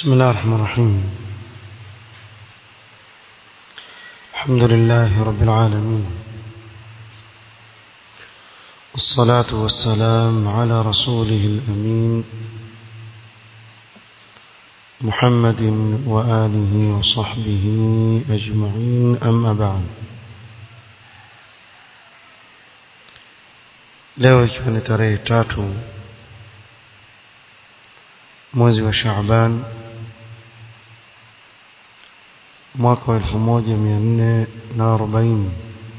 بسم الله الرحمن الرحيم الحمد لله رب العالمين والصلاة والسلام على رسوله الأمين محمد وآله وصحبه أجمعين أما بعد leo ikiwa ni tarehe tatu mwezi wa Shaaban mwaka wa elfu moja mia nne na arobaini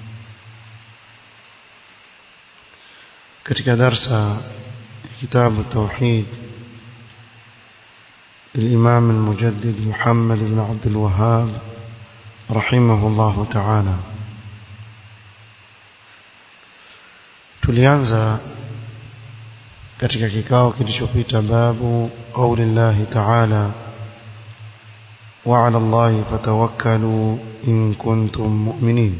katika darsa ya kitabu tauhid الإمام المجدد محمد بن عبد الوهاب رحمه الله تعالى tulianza katika kikao kilichopita babu qauli llahi ta'ala wa 'ala allahi fatawakkalu in kuntum mu'minin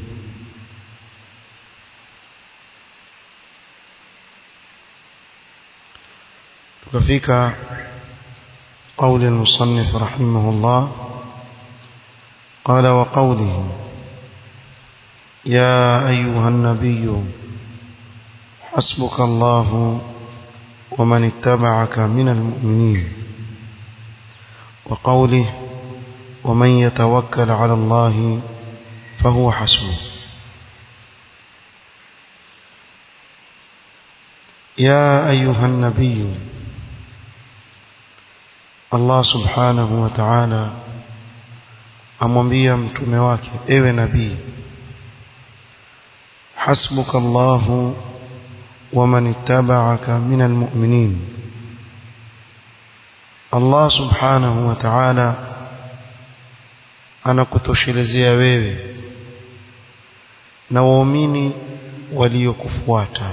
tukafika قول المصنف رحمه الله قال وقوله يا أيها النبي حسبك الله ومن اتبعك من المؤمنين وقوله ومن يتوكل على الله فهو حسبه يا أيها النبي Allah subhanahu wa ta'ala amwambia mtume wake ewe nabii hasbuka Allahu wa man ittaba'aka minal mu'minin Allah subhanahu wa ta'ala anakutoshelezea wewe na waumini waliokufuata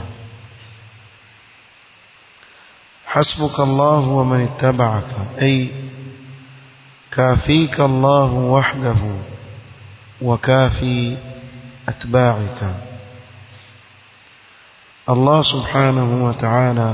حسبك الله ومن اتبعك أي كافيك الله وحده وكافي أتباعك الله سبحانه وتعالى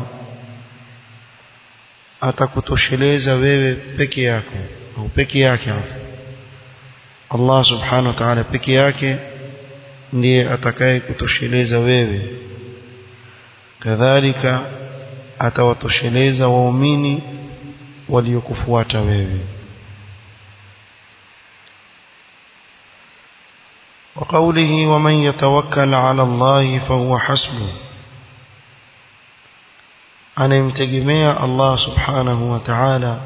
atakutosheleza wewe peke yako au peke yake Allah subhanahu wa ta'ala peke yake ndiye atakaye kutosheleza wewe kadhalika atawatosheleza waumini waliokufuata wewe وقوله ومن يتوكل على الله فهو حسبه anayemtegemea Allah subhanahu wa ta'ala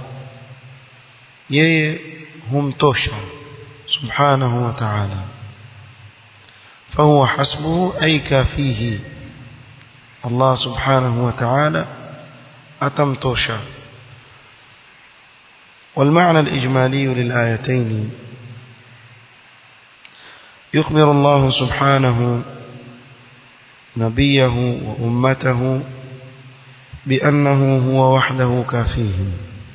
yeye humtosha subhanahu wa ta'ala فهو حسبه أي كافيه الله سبحانه وتعالى أتمتوشا والمعنى الإجمالي للآيتين يخبر الله سبحانه نبيه وأمته بأنه هو وحده كافيهم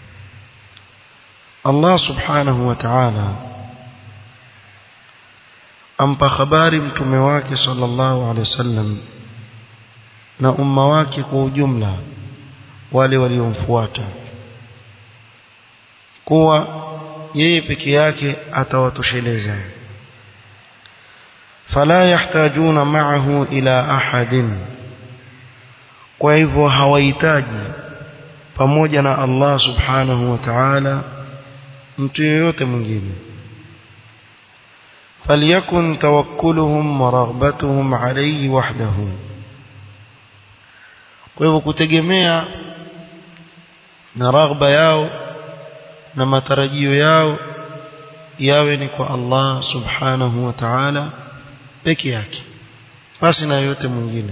الله سبحانه وتعالى ampa habari mtume wake sallallahu alaihi wasallam na umma wake kwa ujumla wale waliomfuata kuwa yeye peke yake atawatosheleza fala yahtajuna ma'ahu ila ahadin kwa hivyo hawahitaji pamoja na Allah subhanahu wa ta'ala mtu yeyote mwingine فليكن توكلهم ورغبتهم عليه وحده kwa hivyo kutegemea na raghba yao na matarajio yao yawe ni kwa Allah subhanahu wa ta'ala peke yake basi na yote mwingine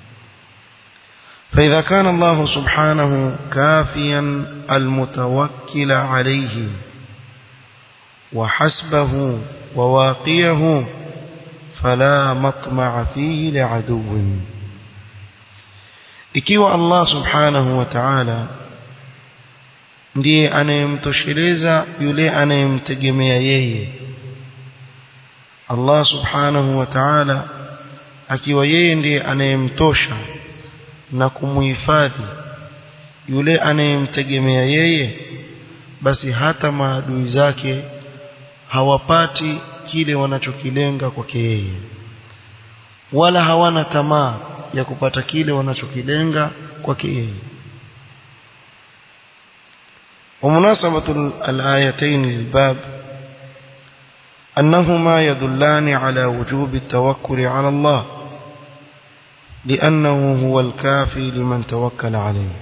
فإذا كان الله سبحانه كافيا المتوكل عليه وحسبه وواقيه فلا مطمع فيه لعدو ikiwa Allah subhanahu wa ta'ala ndiye anayemtosheleza yule anayemtegemea yeye Allah subhanahu wa ta'ala akiwa yeye ndiye anayemtosha na kumuhifadhi yule anayemtegemea yeye basi hata maadui zake hawapati kile wanachokilenga kwake yeye wala hawana tamaa ya kupata kile wanachokilenga kwake yeye ومناسبة الآيتين للباب أنهما يدلان على وجوب التوكل على الله لأنه هو الكافي لمن توكل عليه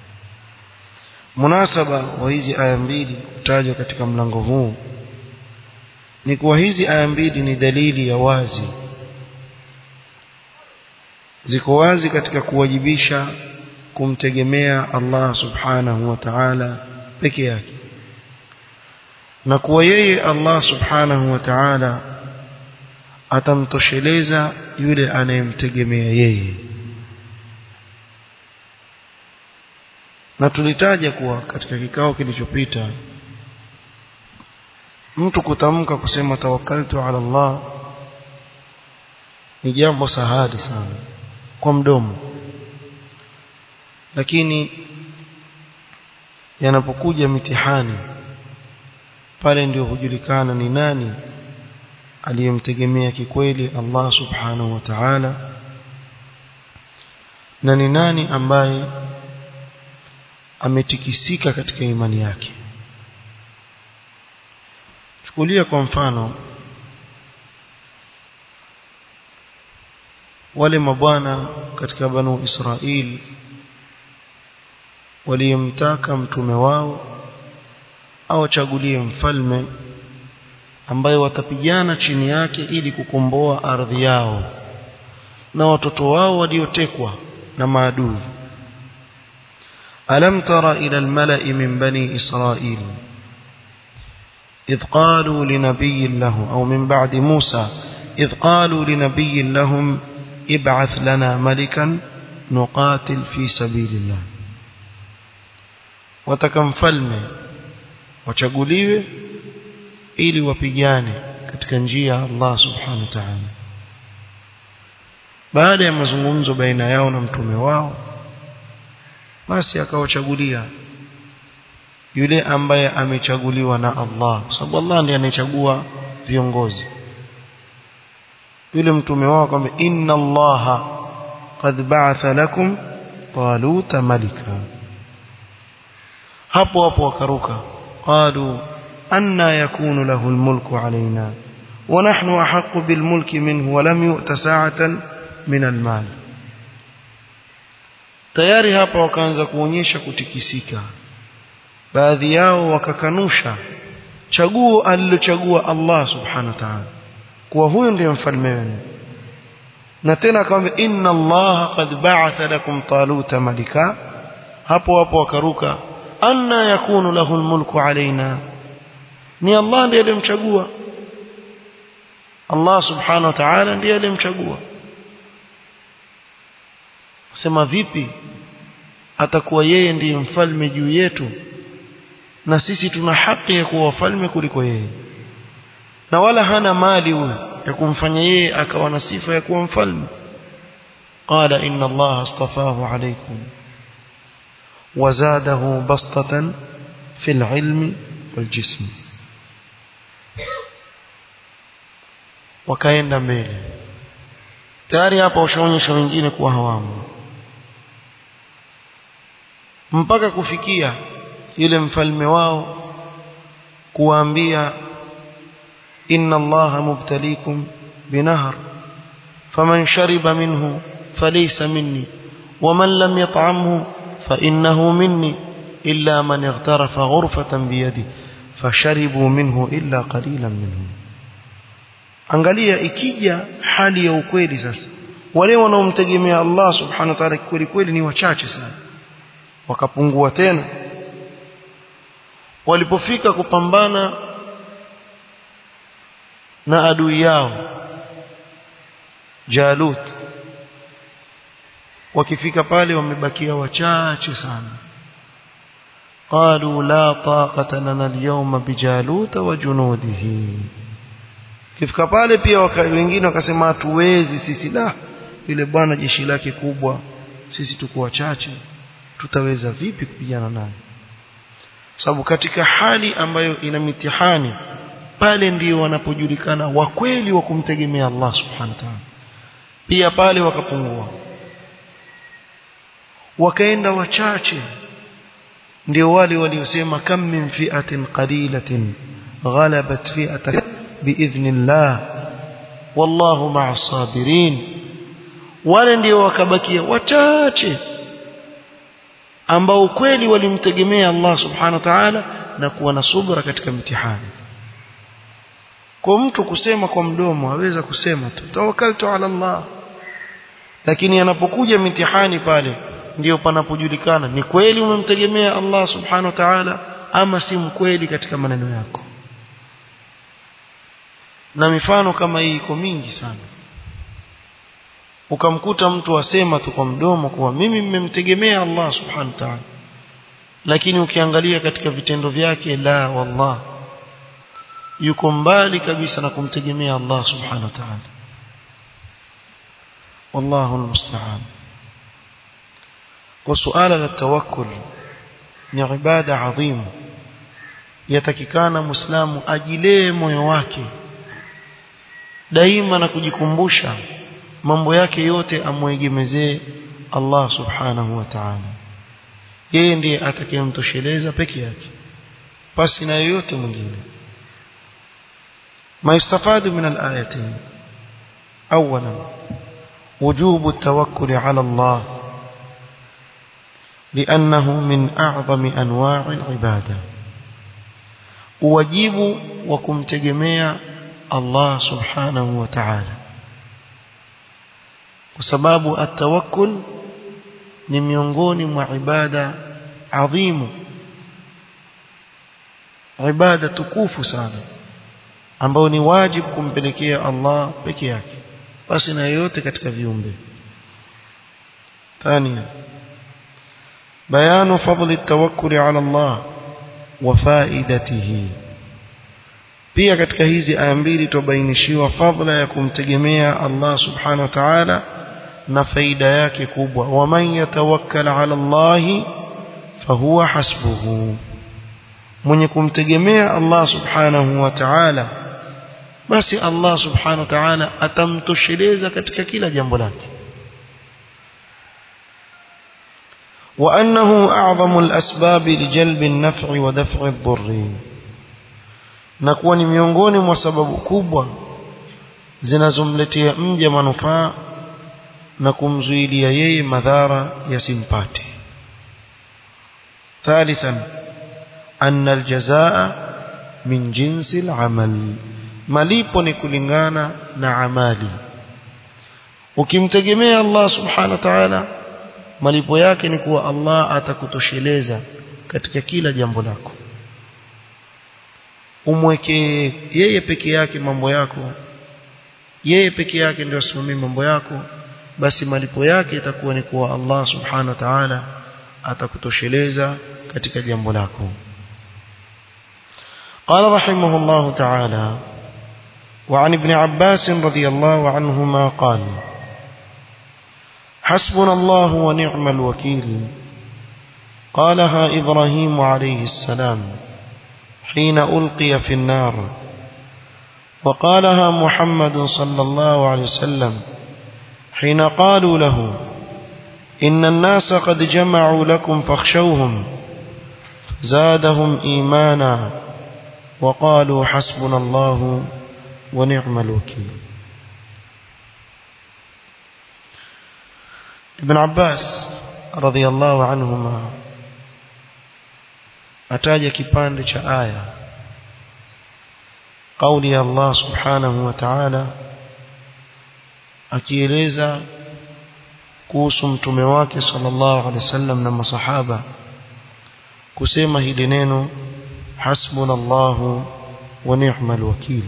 munasaba wa hizi aya mbili kutajwa katika mlango huu ni kuwa hizi aya mbili ni dalili ya wazi ziko wazi katika kuwajibisha kumtegemea Allah subhanahu wa ta'ala peke yake na kuwa yeye Allah subhanahu wa ta'ala atamtosheleza yule anayemtegemea yeye na tulitaja kuwa katika kikao kilichopita mtu kutamka kusema tawakkaltu ala Allah ni jambo sahali sana kwa mdomo lakini yanapokuja mitihani pale ndio hujulikana ni nani aliyemtegemea kikweli Allah subhanahu wa ta'ala na ni nani ambaye ametikisika katika imani yake chukulia kwa mfano wale mabwana katika banu Israeli waliyemtaka mtume wao awachagulie mfalme ambaye watapigana chini yake ili kukomboa ardhi yao na watoto wao waliotekwa na maadui ألم تر إلى الملأ من بني إسرائيل إذ قالوا لنبي له أو من بعد موسى إذ قالوا لنبي لهم ابعث لنا ملكا نقاتل في سبيل الله watakamfalme wachaguliwe ili wapigane katika njia ya Allah subhanahu wa ta'ala baada ya mazungumzo baina yao na mtume wao basi akawachagulia yule ambaye amechaguliwa na Allah sababu Allah ndiye anayechagua viongozi yule mtume wao kwamba inna Allah qad ba'atha lakum taluta malika hapo hapo wakaruka qalu anna yakunu lahu almulku alaina wa nahnu ahaqqu bilmulki minhu wa lam yu'ta sa'atan min almal tayari hapa wakaanza kuonyesha kutikisika baadhi yao wakakanusha chaguo alilochagua Allah subhanahu wa ta'ala kuwa huyo ndiye mfalme wenu na tena akamwambia inna Allah qad ba'atha lakum taluta malika hapo hapo wakaruka anna yakunu lahu almulku alaina ni Allah ndiye aliyemchagua Allah subhanahu wa ta'ala ndiye aliyemchagua sema vipi atakuwa yeye ndiye mfalme juu yetu na sisi tuna haki ya kuwa wafalme kuliko yeye na wala hana mali huyo ya kumfanya yeye akawa na sifa ya kuwa mfalme qala inna allaha astafahu alaykum وزاده بسطة في العلم والجسم wakaenda mbele tayari hapa ushaonyesha wengine kuwa hawamu mpaka kufikia yule mfalme wao kuwaambia inna allaha mubtalikum binahar faman shariba minhu falaysa minni waman lam yat'amhu فإنه مني إلا من اغترف غرفة بيده فشربوا منه إلا قليلا منهم angalia ikija hali ya ukweli sasa wale wanaomtegemea Allah subhanahu wa ta'ala kweli kweli ni wachache sana wakapungua tena walipofika kupambana na adui yao Jalut wakifika pale wamebakia wachache sana qalu la taqata lana al-yawma bijaluta wa junudihi kifika pale pia waka, wengine wakasema hatuwezi sisi la yule bwana jeshi lake kubwa sisi tuko wachache tutaweza vipi kupigana naye sababu katika hali ambayo ina mitihani pale ndio wanapojulikana wa kweli wa kumtegemea Allah subhanahu wa ta'ala pia pale wakapungua wakaenda wachache ndio wale waliosema kam min fi'atin qalilatin ghalabat fi'atan biidhnillah wallahu ma'as sabirin wale ndio wakabakia wachache ambao kweli walimtegemea Allah subhanahu wa ta'ala na kuwa na subra katika mitihani kwa mtu kusema kwa mdomo aweza kusema tu tawakkaltu ala Allah lakini anapokuja mitihani pale ndio panapojulikana ni kweli umemtegemea Allah subhanahu wa ta'ala ama si mkweli katika maneno yako na mifano kama hii iko mingi sana ukamkuta mtu asema tu kwa mdomo kuwa mimi mmemtegemea Allah subhanahu wa ta'ala lakini ukiangalia katika vitendo vyake la wallah yuko mbali kabisa na kumtegemea Allah subhanahu wa ta'ala wallahu almusta'an kwa suala la tawakkul ni ibada adhimu yatakikana muislamu ajilee moyo wake daima na kujikumbusha mambo yake yote amwegemezee Allah subhanahu wa ta'ala yeye ndiye atakayemtosheleza peke yake pasi na yoyote mwingine ما يستفاد من الآيتين أولا وجوب التوكل على الله لأنه من أعظم أنواع العبادة واجب وكم تجميع الله سبحانه وتعالى وسباب التوكل ni miongoni mwa ibada adhimu ibada tukufu sana ambao ni wajibu kumpelekea Allah peke yake basi na yote katika viumbe ثانيا بيان فضل التوكل على الله وفائدته pia katika hizi aya mbili tubainishiwa fadhila ya kumtegemea Allah subhanahu wa ta'ala na faida yake kubwa waman yatawakkal ala Allah fahuwa hasbuhu mwenye kumtegemea Allah subhanahu wa ta'ala basi Allah subhanahu wa ta'ala atamtosheleza katika kila jambo lake وأنه أعظم الأسباب لجلب النفع ودفع الضر نكون ni miongoni mwa sababu kubwa zinazomletea mja manufaa na kumzuilia yeye madhara yasimpate ثالثا أن الجزاء من جنس العمل malipo ni kulingana na amali ukimtegemea Allah subhanahu wa ta'ala malipo yake ni kuwa Allah atakutosheleza katika kila jambo lako umweke yeye peke yake mambo yako yeye peke yake ndio asimamie mambo yako basi malipo yake itakuwa ni kuwa Allah subhanahu wa ta'ala atakutosheleza katika jambo lako قال رحمه الله تعالى وعن ابن عباس رضي الله عنهما قال حسبنا الله ونعم الوكيل قالها إبراهيم عليه السلام حين ألقي في النار وقالها محمد صلى الله عليه وسلم حين قالوا له إن الناس قد جمعوا لكم فاخشوهم زادهم إيمانا وقالوا حسبنا الله ونعم الوكيل ابن عباس رضي الله عنهما ataja kipande cha aya kauli ya Allah subhanahu wa ta'ala akieleza kuhusu mtume wake sallallahu alaihi wasallam na masahaba kusema hili neno hasbunallahu wa ni'mal wakil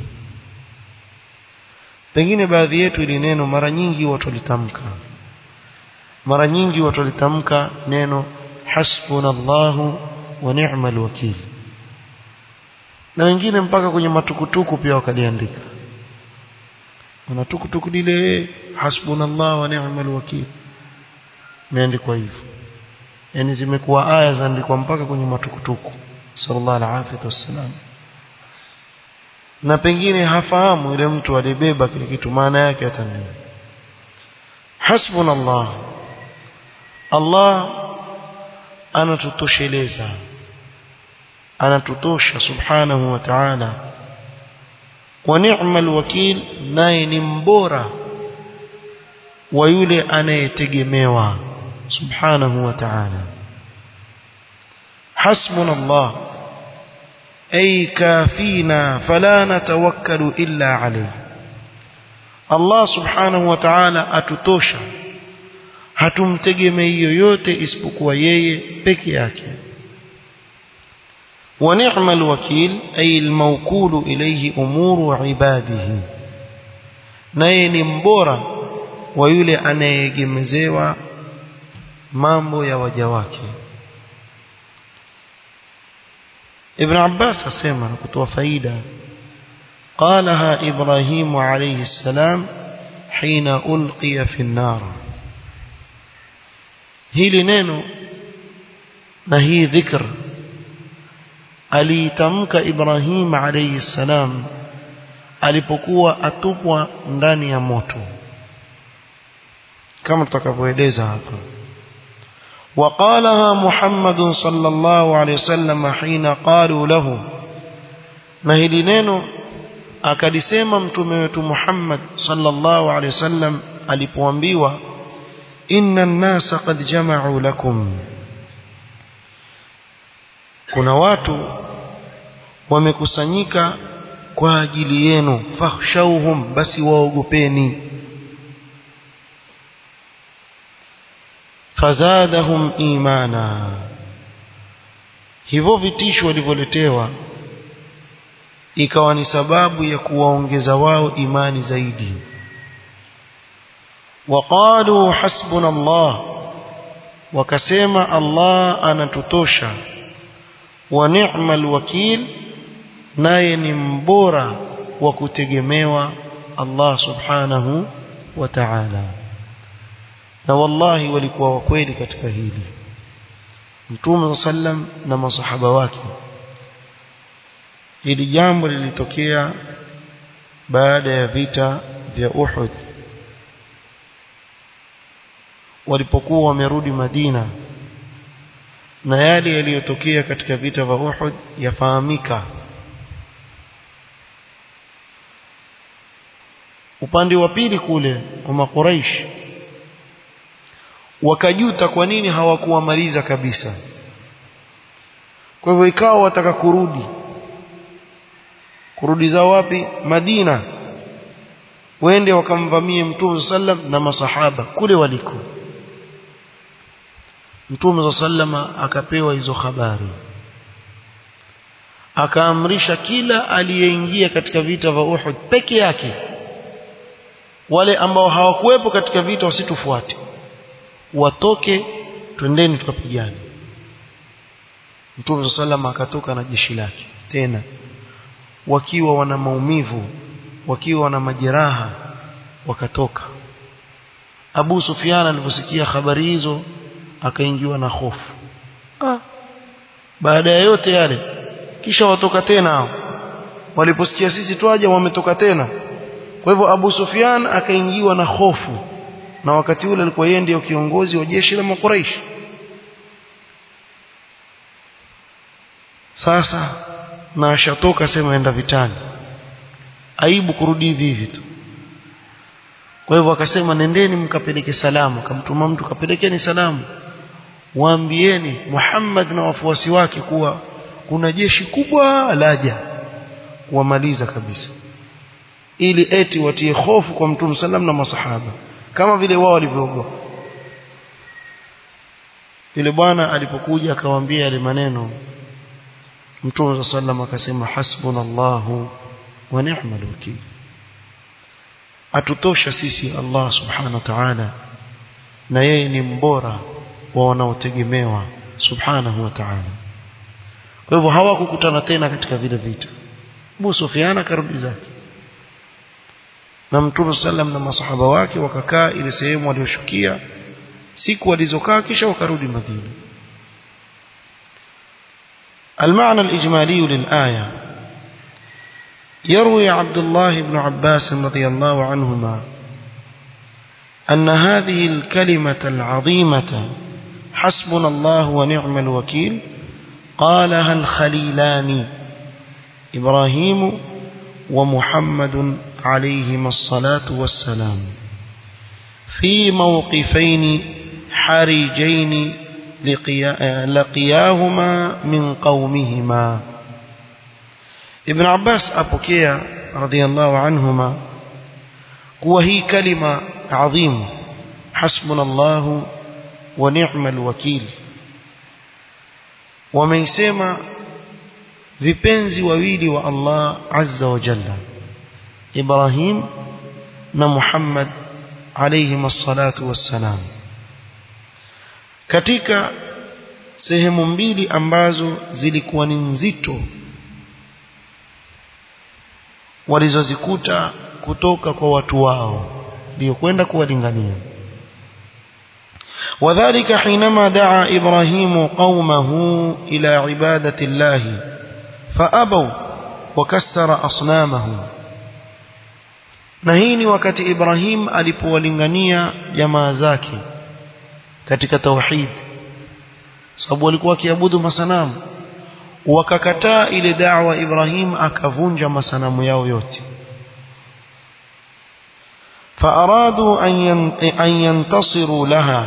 pengine baadhi yetu ili neno mara nyingi watu walitamka mara nyingi watu walitamka neno hasbunallahu wa ni'mal wakil na wengine mpaka kwenye matukutuku pia wakaliandika na tukutuku lile hasbunallahu wa ni'mal wakil imeandikwa hivyo yani zimekuwa aya zaandikwa mpaka kwenye matukutuku sallallahu alaihi wasallam na pengine hafahamu yule mtu alibeba kile kitu maana yake hata nini hasbunallah Allah anatutosheleza anatutosha subhanahu wa ta'ala wa ni'mal wakil naye ni mbora wa yule anayetegemewa subhanahu wa ta'ala hasbunallah ay kafina fala natawakkalu illa alayhi Allah subhanahu wa ta'ala atutosha hatumtegemei yoyote isipokuwa yeye peke yake wa ni'mal wakil ay al-mawkulu ilayhi umuru ibadihi naye ni mbora wa yule anayeegemezewa mambo ya waja wake Ibn Abbas asema na kutoa faida قالها إبراهيم عليه السلام حين ألقي في النار hili neno na hii dhikr aliitamka Ibrahim alayhi salam alipokuwa atupwa ndani ya moto kama tutakavyoeleza hapa وقالها محمد صلى الله عليه وسلم حين قالوا له na hili neno akalisema mtume wetu Muhammad sallallahu alaihi wasallam alipoambiwa inna an-nasa qad jama'u lakum kuna watu wamekusanyika kwa ajili yenu fakhshawhum basi waogopeni fazadahum imana hivyo vitisho walivyoletewa ikawa ni sababu ya kuwaongeza wao imani zaidi waqalu hasbuna Allah wakasema Allah anatutosha wa ni'mal wakil naye ni mbora wa kutegemewa Allah subhanahu wa ta'ala na wallahi walikuwa wakweli katika hili Mtume sallam na masahaba wake hili jambo lilitokea baada ya vita vya Uhud walipokuwa wamerudi Madina na yale yaliyotokea katika vita vya Uhud yafahamika upande wa pili kule wa makuraish wakajuta kwa nini hawakuwamaliza kabisa kwa hivyo ikawa wataka kurudi kurudi za wapi Madina wende wakamvamie Mtume sallam na masahaba kule waliko Mtume sallama akapewa hizo habari akaamrisha kila aliyeingia katika vita vya Uhud peke yake wale ambao hawakuwepo katika vita wasitufuate watoke twendeni tukapigane Mtume sallama akatoka na jeshi lake tena wakiwa wana maumivu wakiwa wana majeraha wakatoka Abu Sufyan aliposikia habari hizo akaingiwa na hofu ah. baada ya yote yale kisha watoka tena hao waliposikia sisi twaje wametoka tena kwa hivyo Abu Sufyan akaingiwa na hofu na wakati ule alikuwa yeye ndiyo kiongozi wa jeshi la Makuraish sasa na ashatoka sema enda vitani aibu kurudi hivi hivi tu kwa hivyo akasema nendeni mkapeleke salamu akamtuma mtu kapelekeni salamu waambieni Muhammad na wafuasi wake kuwa kuna jeshi kubwa laja kuwamaliza kabisa ili eti watie hofu kwa mtume sallam na masahaba kama vile wao walivyoogopa yule bwana alipokuja akawaambia yale maneno mtume sallam akasema hasbunallahu wa ni'mal wakeel atutosha sisi Allah subhanahu wa ta'ala na yeye ni mbora wa wanaotegemewa subhanahu wa ta'ala kwa hivyo hawakukutana tena katika vile vita Abu Sufyan akarudi zake na Mtume sallam na masahaba wake wakakaa ile sehemu walioshukia siku walizokaa kisha wakarudi Madina المعنى الإجمالي للآية يروي عبد الله بن عباس رضي الله عنهما أن هذه الكلمة العظيمة حسبنا الله ونعم الوكيل قالها الخليلان إبراهيم ومحمد عليهما الصلاة والسلام في موقفين حرجين لقياهما من قومهما ابن عباس أبوكيا رضي الله عنهما وهي كلمة عظيمة حسبنا الله ونعم الوكيل wameisema vipenzi wawili wa Allah azza wa jalla Ibrahim na Muhammad alayhim as-salatu wassalam katika sehemu mbili ambazo zilikuwa ni nzito walizozikuta kutoka kwa watu wao ndio kwenda kuwalingania وذلك حينما دعا إبراهيم قومه إلى عبادة الله فأبوا وكسر أصنامهم نهيني وكت إبراهيم alipowalingania jamaa zake katika tauhid sababu walikuwa kiabudu masanamu wakakataa ile da'wa Ibrahim akavunja masanamu yao yote فأرادوا أن ينتصروا لها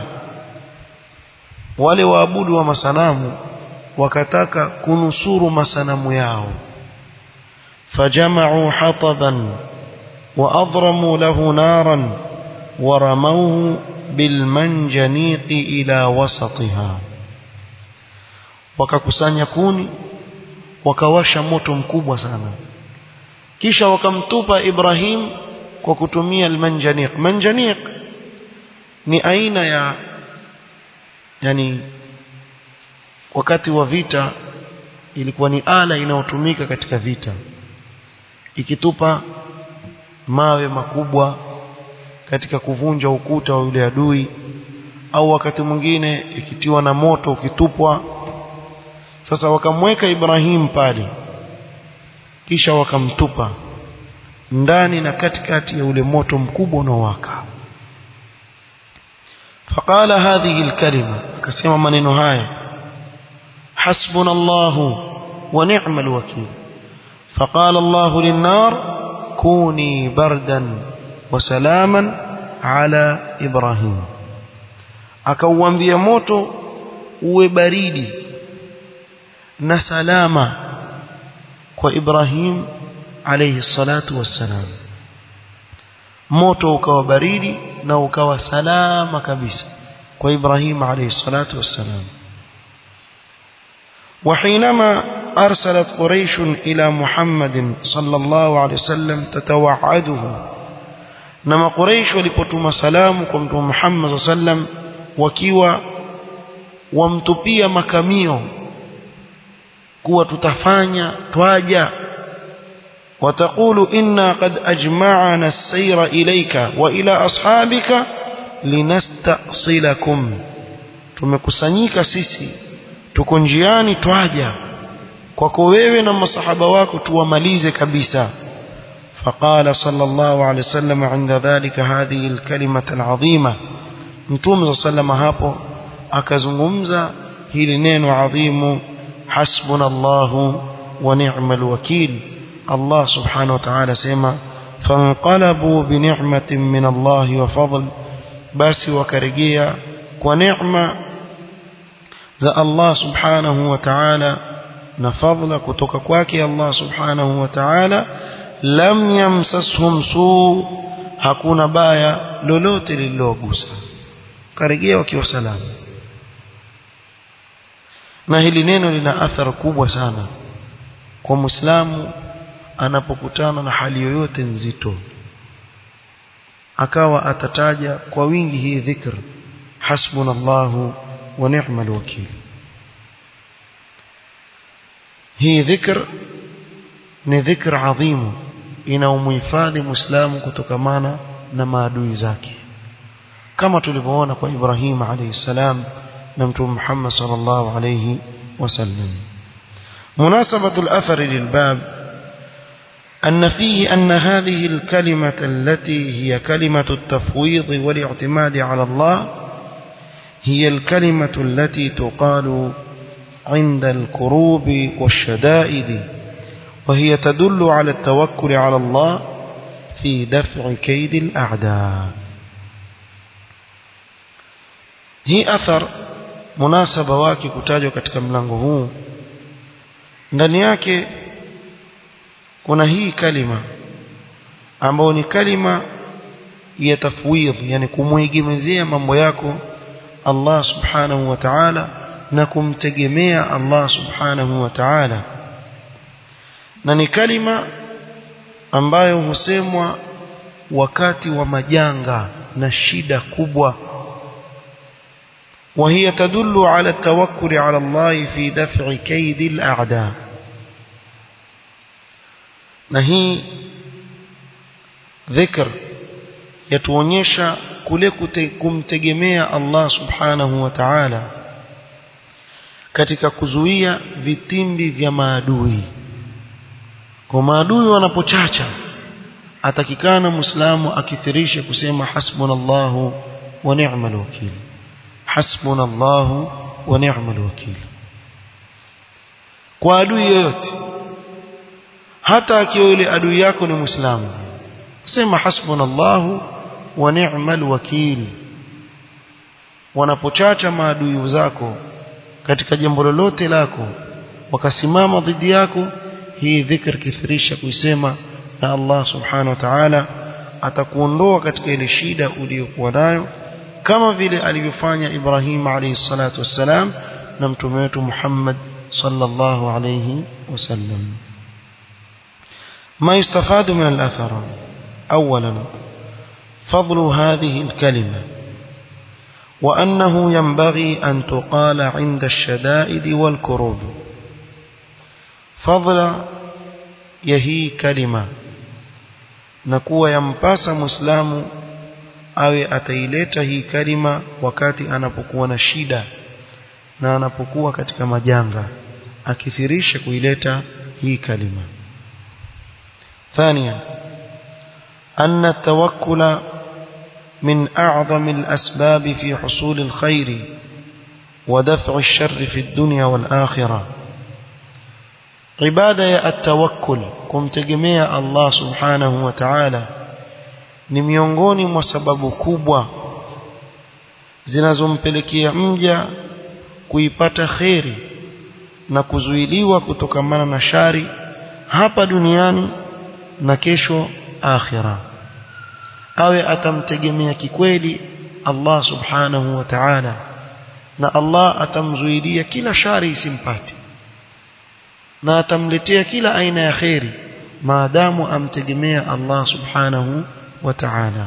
wale waabudu wa masanamu wakataka kunusuru masanamu yao fajama'u hataban wa adramu lahu naran wa ramawhu bilmanjaniqi ila wasatiha wakakusanya kuni wakawasha moto mkubwa sana kisha wakamtupa Ibrahim kwa kutumia almanjaniq manjaniq ni aina ya yani wakati wa vita ilikuwa ni ala inayotumika katika vita ikitupa mawe makubwa katika kuvunja ukuta wa yule adui au wakati mwingine ikitiwa na moto ukitupwa sasa wakamweka Ibrahim pale kisha wakamtupa ndani na katikati ya ule moto mkubwa unaowaka فقال هذه الكلمة كسيما منين هاي حسبنا الله ونعم الوكيل فقال الله للنار كوني بردا وسلاما على إبراهيم akauambia moto uwe baridi na salama kwa Ibrahim alayhi salatu wassalam moto ukawa baridi na ukawa salama kabisa kwa Ibrahim alayhi salatu wassalam وحينما أرسلت قريش إلى محمد صلى الله عليه وسلم تتوعده نما قريش ولipotuma salamu kwa mtume Muhammad صلى الله عليه وسلم wakiwa wamtupia makamio kuwa tutafanya twaja وتقول إنا قد أجمعنا السير إليك وإلى أصحابك لنستأصلكم tumekusanyika sisi tuko njiani twaja kwako wewe na masahaba wako tuwamalize kabisa فقال صلى الله عليه وسلم عند ذلك هذه الكلمة العظيمة mtume صلى الله عليه hapo akazungumza hili neno adhimu hasbuna Allahu wa ni'mal wakil Allah subhanahu wa ta'ala sema fanqalabu bi ni'matin min Allah wa fadl basi wakarejea kwa neema za Allah subhanahu wa ta'ala na fadla kutoka kwake Allah subhanahu wa ta'ala lam yamsashum su hakuna baya lolote lililogusa karejea wakiwa salama na hili neno lina athari kubwa sana kwa muislamu anapokutana na hali yoyote nzito akawa atataja kwa wingi hii dhikr hasbunallahu wa ni'mal wakil hii dhikr ni dhikr adhimu inaumhifadhi muislamu kutokamana na maadui zake kama tulivyoona kwa Ibrahim alayhi salam na mtume Muhammad sallallahu alayhi wasallam مناسبة الأثر للباب أن فيه أن هذه الكلمة التي هي كلمة التفويض والاعتماد على الله هي الكلمة التي تقال عند الكروب والشدائد وهي تدل على التوكل على الله في دفع كيد الأعداء hii athar munasaba wake kutajwa katika mlango huu ndani yake kuna hii kalima ambayo ni kalima ya tafwidh yani kumwegemezea mambo yako Allah subhanahu wa ta'ala na kumtegemea Allah subhanahu wa ta'ala na ni kalima ambayo husemwa wakati wa majanga na shida kubwa وهي تدل على التوكل على الله في دفع كيد الأعداء نهي ذكر يتونيشا kule kumtegemea Allah subhanahu wa ta'ala katika kuzuia vitimbi vya maadui kwa maadui wanapochacha atakikana muislamu akithirishe kusema hasbunallahu wa ni'mal wakil hasbunallahu wa ni'mal wakil kwa adui yoyote hata akiwa yule adui yako ni muislamu sema hasbunallahu wa ni'mal wakil wanapochacha maadui zako katika jambo lolote lako wakasimama dhidi yako hii dhikr kithirisha kuisema na Allah subhanahu wa ta'ala atakuondoa katika ile shida uliyokuwa nayo kama vile alivyofanya Ibrahim alayhi salatu wassalam na mtume wetu Muhammad sallallahu alayhi wasallam ما يستفاد من الأثر أولا فضل هذه الكلمة وأنه ينبغي أن تقال عند الشدائد والكروب فضل يهي كلمة نكوى ينباس مسلم awe ataileta hii kalima wakati anapokuwa na shida na anapokuwa katika majanga akithirisha kuileta hii kalima ثانيا أن التوكل من أعظم الأسباب في حصول الخير ودفع الشر في الدنيا والآخرة عبادة التوكل كم تجميع الله سبحانه وتعالى ni miongoni mwa sababu kubwa zinazompelekea mja kuipata kheri na kuzuiliwa kutokamana na shari hapa duniani na kesho akhira awe atamtegemea kikweli Allah subhanahu wa ta'ala na Allah atamzuilia kila shari isimpate na atamletea kila aina ya kheri maadamu amtegemea Allah subhanahu وتعالى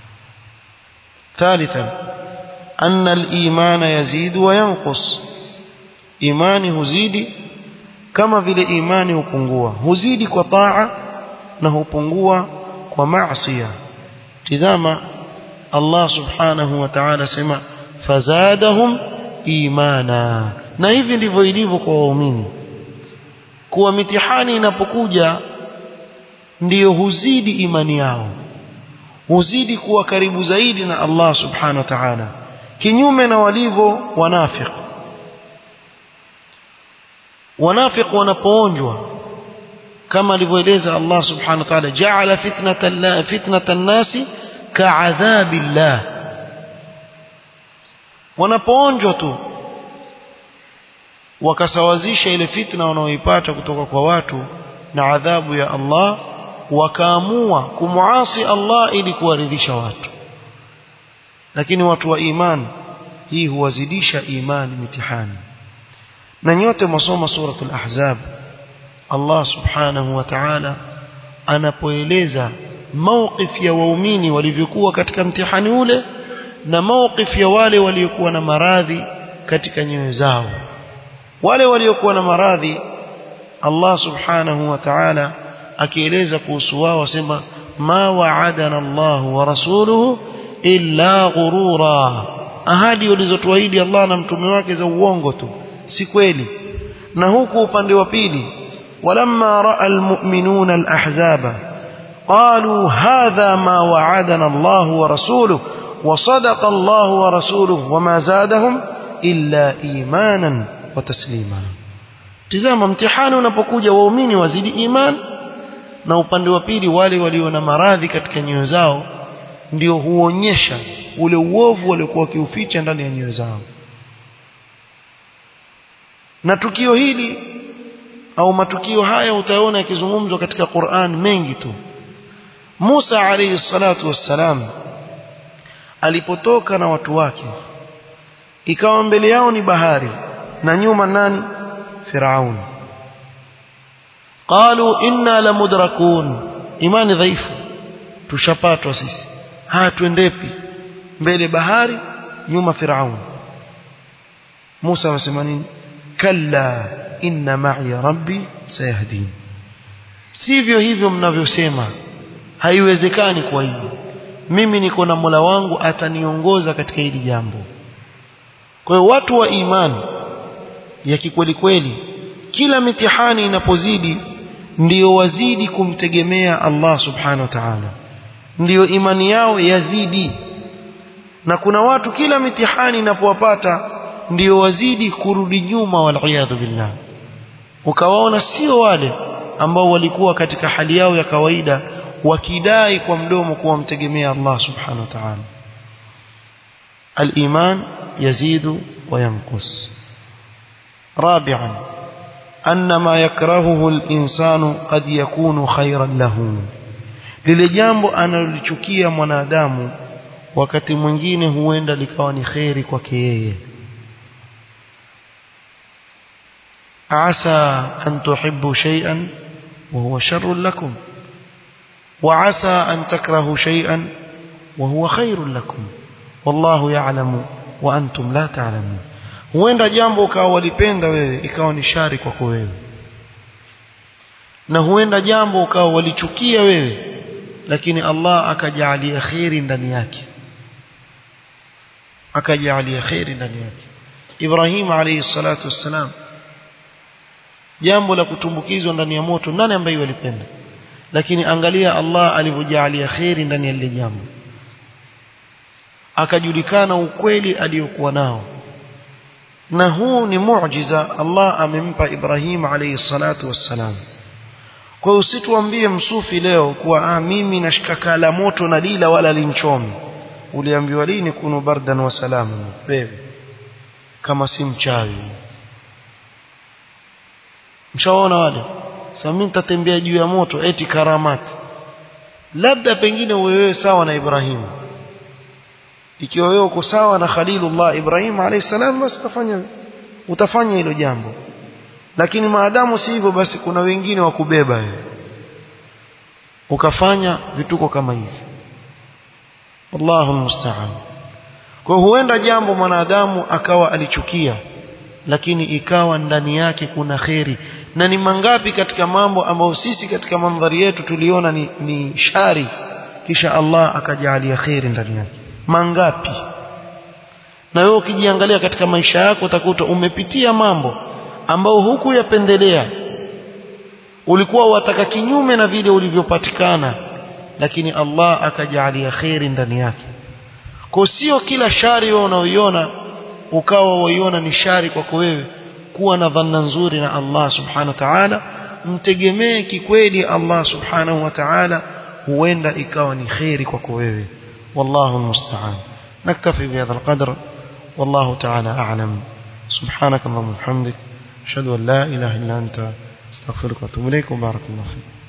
ثالثا أن الإيمان يزيد وينقص إيماني هزيدي كما vile imani hupungua huzidi kwa taa na hupungua kwa maasiya tizama Allah subhanahu wa ta'ala sema fazadahum imana na hivi ndivyo ilivyo kwa waumini kuwa mitihani inapokuja ndiyo huzidi imani yao huzidi kuwa karibu zaidi na Allah subhanahu wa ta'ala kinyume na walivyo wanafiq wanafiq wanapoonjwa kama alivyoeleza Allah subhanahu wa ta'ala ja'ala fitnatan la fitnatan nasi ka'adhabillah wanapoonjwa tu wakasawazisha ile fitna wanaoipata kutoka kwa watu na adhabu ya Allah wakaamua kumuasi Allah ili kuwaridhisha watu lakini watu wa imani hii huwazidisha imani mitihani na nyote masoma suratul ahzab Allah subhanahu wa ta'ala anapoeleza mawqif ya waumini walivyokuwa katika mtihani ule na mawqif ya wale waliokuwa na maradhi katika nyoyo zao wale waliokuwa na maradhi Allah subhanahu wa ta'ala akieleza kuhusu wao wasema ma wa'adana Allah wa rasuluhu illa ghurura ahadi walizotuahidi Allah na mtume wake za uongo tu si kweli na huku upande wa pili walamma raa almu'minuna alahzaba qalu hadha ma wa'adana Allah wa rasuluhu wa sadaqa Allah wa rasuluhu wama zadahum illa imanan wa taslima tizama mtihani unapokuja waumini wazidi iman na upande wa pili wale walio na maradhi katika nyoyo zao ndio huonyesha ule uovu waliokuwa wakiuficha ndani ya nyoyo zao na tukio hili au matukio haya utaona yakizungumzwa katika Qur'an mengi tu Musa alayhi salatu wassalam alipotoka na watu wake ikawa mbele yao ni bahari na nyuma nani Firaun qalu inna lamudrakun imani dhaifu tushapatwa sisi haya tuendepi mbele bahari nyuma Firaun Musa wasema nini kalla inna ma'i rabbi sayahdin sivyo hivyo mnavyosema haiwezekani kwa hivyo mimi niko na Mola wangu ataniongoza katika hili jambo kwa hiyo watu wa imani ya kikweli kweli kila mitihani inapozidi ndiyo wazidi kumtegemea Allah subhanahu wa ta'ala ndiyo imani yao yazidi na kuna watu kila mitihani inapowapata ndio wazidi kurudi nyuma waliyadhu billah ukawaona sio wale ambao walikuwa katika hali yao ya kawaida wakidai kwa mdomo kuwa mtegemea Allah subhanahu wa ta'ala الإيمان يزيد وينقص رابعا أن ما يكرهه الإنسان قد يكون خيرا له lile jambo analolichukia mwanadamu wakati mwingine huenda likawa ni kheri kwake yeye عسى أن تحبوا شيئا وهو شر لكم وعسى أن تكرهوا شيئا وهو خير لكم والله يعلم وأنتم لا تعلمون huenda jambo ukawa walipenda wewe ikawa ni shari kwako wewe na huenda jambo ukawa walichukia wewe lakini Allah akajalia khairi ndani yake akajalia khairi ndani yake Ibrahim alayhi salatu wassalam jambo la kutumbukizwa ndani ya moto nani ambaye walipenda lakini angalia Allah alivyojalia khairi ndani ya lile jambo akajulikana ukweli aliyokuwa nao na huu ni muujiza Allah amempa Ibrahim alayhi salatu wassalam kwa hiyo usituambie msufi leo kuwa ah, mimi nashika kala moto na lila wala linchomi uliambiwa lini kunu bardan wa salamu wewe kama si mchawi mshaona wale sasa mimi nitatembea juu ya moto eti karamati labda pengine wewe sawa na Ibrahim ikiwa wewe uko sawa na Khalilullah Ibrahim alayhi salam basi utafanya utafanya hilo jambo lakini maadamu si hivyo basi kuna wengine wa kubeba wewe ukafanya vituko kama hivi wallahu musta'an kwa huenda jambo mwanadamu akawa alichukia lakini ikawa ndani yake kuna kheri na ni mangapi katika mambo ambayo sisi katika mandhari yetu tuliona ni, ni shari kisha Allah akajalia kheri ndani yake mangapi na wewe ukijiangalia katika maisha yako utakuta umepitia mambo ambao huku yapendelea ulikuwa wataka kinyume na vile ulivyopatikana lakini Allah akajalia kheri ndani yake kwa sio kila shari wewe unaoiona ukawa waiona ni shari kwako wewe kuwa na dhanna nzuri na Allah subhanahu wa ta'ala mtegemee kikweli Allah subhanahu wa ta'ala huenda ikawa ni kheri kwako wewe والله المستعان نكتفي بهذا القدر والله تعالى أعلم سبحانك اللهم وبحمدك أشهد أن لا إله إلا أنت استغفرك وأتوب إليك وبارك الله فيك